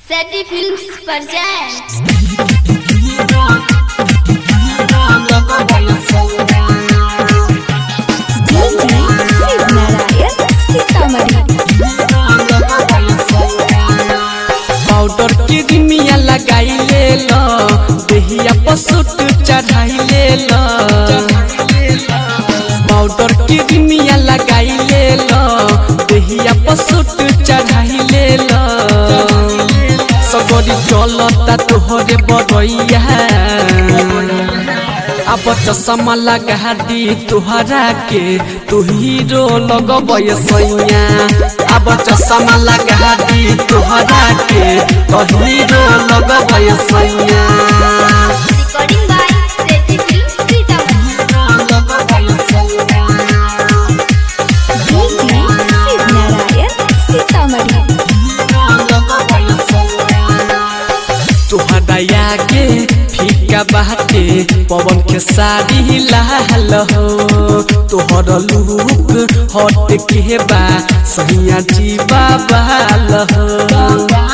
सैटी films present DJ Shiv Narayan Sitamarhi powder के रिमिया लगाई ले लो देहिया पसुट चढ़ाई ले लो पाउडर के रिमिया लगाई ले लो देहिया पसुट चढ़ाई ले लो सगरी चलता तोहरे बरैया अब चश्मा लगा दी तुहरा के तू हीरो लगबै सैया अब चश्मा लगा दी तुहरा के तो हीरो लगबै सैया recording by Satty films Sitamarhi DJ Shiv Narayan Sitamarhi तुहरा के फीका बाटे पवन के साड़ी लाल हो तोहर लुक हट के बा सहिया जीवा बाल हो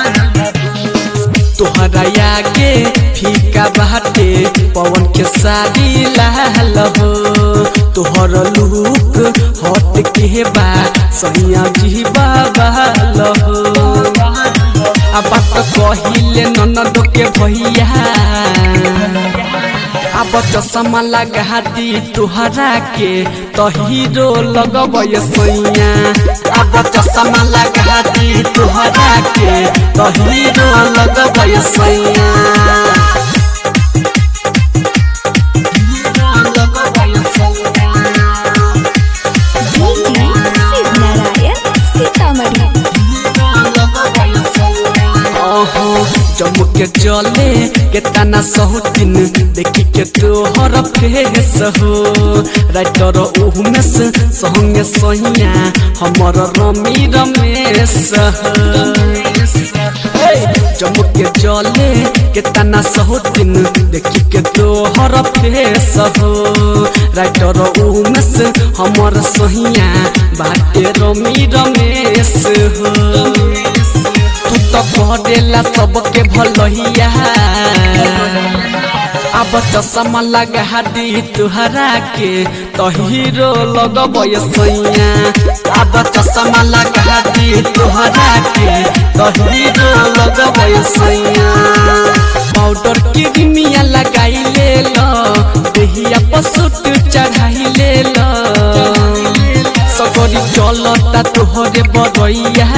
तोहरा के फीका बाटे पवन के साड़ी लाल हो तोहर लुक हट के बा सहिया जीवा बाल हो आ बात कहिले ननद के भैया अब चश्मा लगा दी तुहरा के तो हीरो लगबै सैया अब चश्मा लगा दी तुहरा के तो हीरो लगबै सैया DJ शिव नारायण सीतामढ़ी ओहो जम्मू के चले के तना सहुतिन देखी के तोहर फेस हो राइटर उहमेस संगे सहिया हमर रमी रमेश हो हे, जम्मू के चले के तना सहुतिन देखी के तोहर फेस हो राइटर उहमेस हमर सहिया बाटे रमी रमेश हो तू तो करेला सबके भलैया अब चश्मा लगा दी तुहरा के तो हीरो लगबै सैया अब चश्मा लगा दी तुहरा के तो हीरो लगबै सैया पाउडर के रिमिया लगाई ले लो देहिया पसुट चढ़ाई ले लो सगरी चलता तोहरे बरैया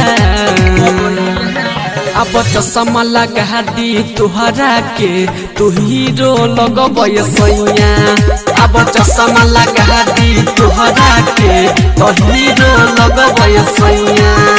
अब चश्मा लगा दी तुहरा के तू हीरो लगबै सैया अब चश्मा लगा दी तुहरा के तो हीरो लगबै सैया